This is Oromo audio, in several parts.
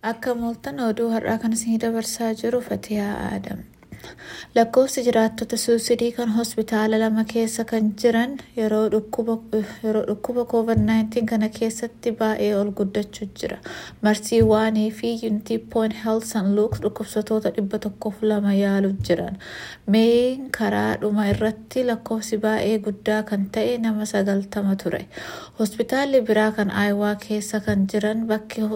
Akka mooltan oduu har'aa kan isin dabarsaa jiru Fatiyaa Aadam. Lakkoofsi jiraattota suusidii kan hospitaala lama keessa kan jiran yeroo dhukkuba COVID-19 kana keessatti baay'ee ol guddachuu jira. Marsii waanii fi Unity Point Health St. Luke dhukkubsatoota dhibba tokkoof lama yaaluu jiran. Meeyin karaa dhuma irratti lakkoofsi baay'ee guddaa kan ta'e nama sagaltama ture. Hospitaalli biraa kan Aayawaa keessa kan jiran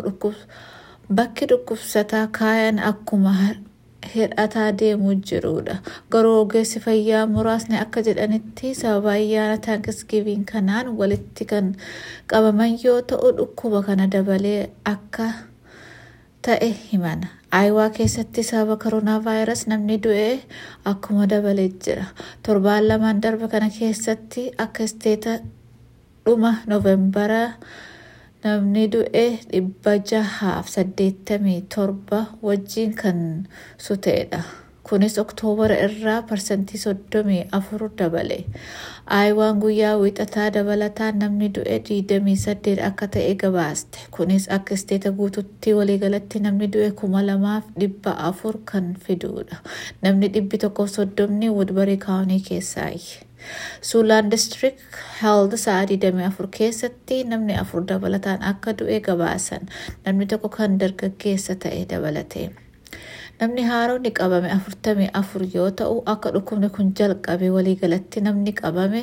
bakki dhukkubsataa kaayan akkuma hir'ataa deemuu jirudha. Garuu ogeessi fayyaa muraasni akka jedhanitti sababa ayyaana taankisgiviin kanaan walitti kan qabaman yoo ta'u dhukkuba kana dabalee akka ta'e himan. Aayawaa keessatti sababa koronaa vaayirasi namni du'e akkuma dabalee jira. Torbaan lamaan darba kana keessatti akka isteeta dhuma noovembaraa namni du'e dhibba jahaaf saddeettamii torba wajjiin kan suteedha. Kunis oktoobara irraa parsantii soddomii afur dabale. Aayawaan guyyaa wiixataa dabalataan namni du'e diidamii saddeet akka ta'e gabaaste. Kunis akka isteeta guututti waliigalatti namni du'e kuma lamaaf dhibba afur kan fiduudha. Namni dhibbi tokkoof soddomni Woodbury kaawunii keessaayi. Suulaan district health sa'a 24 keessatti namni afur dabalataan akka du'e gabaasan namni tokko kan dargaggeessa ta'e dabalate. Namni haaronni qabame 44 yoo ta'u akka dhukkubni kun jalqabe waliigalatti namni qabame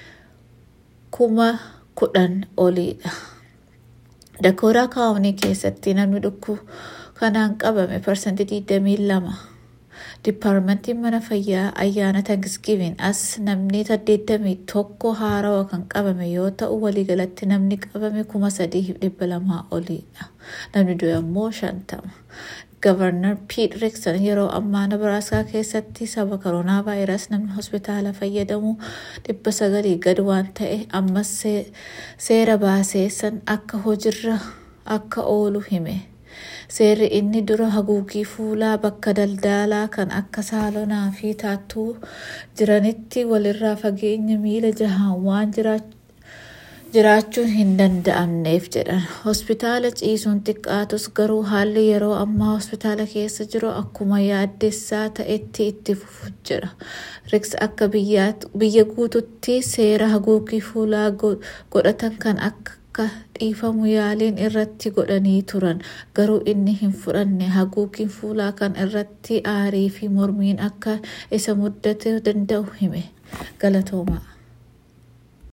kuma kudhan oliidha. Dakooraa kaawunii keessatti namni dhukkuba kanaan qabame parsantii 22. Dipaarmentiin mana fayyaa ayyaana taankisgiviin as namni saddeettamii tokko haarawa kan qabame yoo ta'u waliigalatti namni qabame kuma sadii dhibba lamaa oliidha. Namni du'e ammoo shantama. Gavarnar Piit Rikson yeroo ammaa Nabaraaskaa keessatti sababa koronaa vaayirasi namni hospitaala fayyadamu dhibba sagalii gad waan ta'e ammas seera baaseessan akka hojiirra akka oolu hime. Seerri inni dura haguugii fuulaa bakka daldalaa kan akka saalonaa fi taattuu jiranitti walirraa fageenya miila jahaan waan jiraachuun hin danda'amneef jedhan. Hospitaala ciisuun xiqqaatus garuu haalli yeroo ammaa hospitaala keessa jiru akkuma yaaddessaa ta'etti itti fufuu jira. Riks akka biyya guututti seera haguugii fuulaa godhatan kan akka akka dhiifamu yaaliin irratti godhanii turan garuu inni hin fudhanne haguugiin fuulaa kan irratti aarii fi mormiin akka isa mudachuu danda'u hime galatoomaa.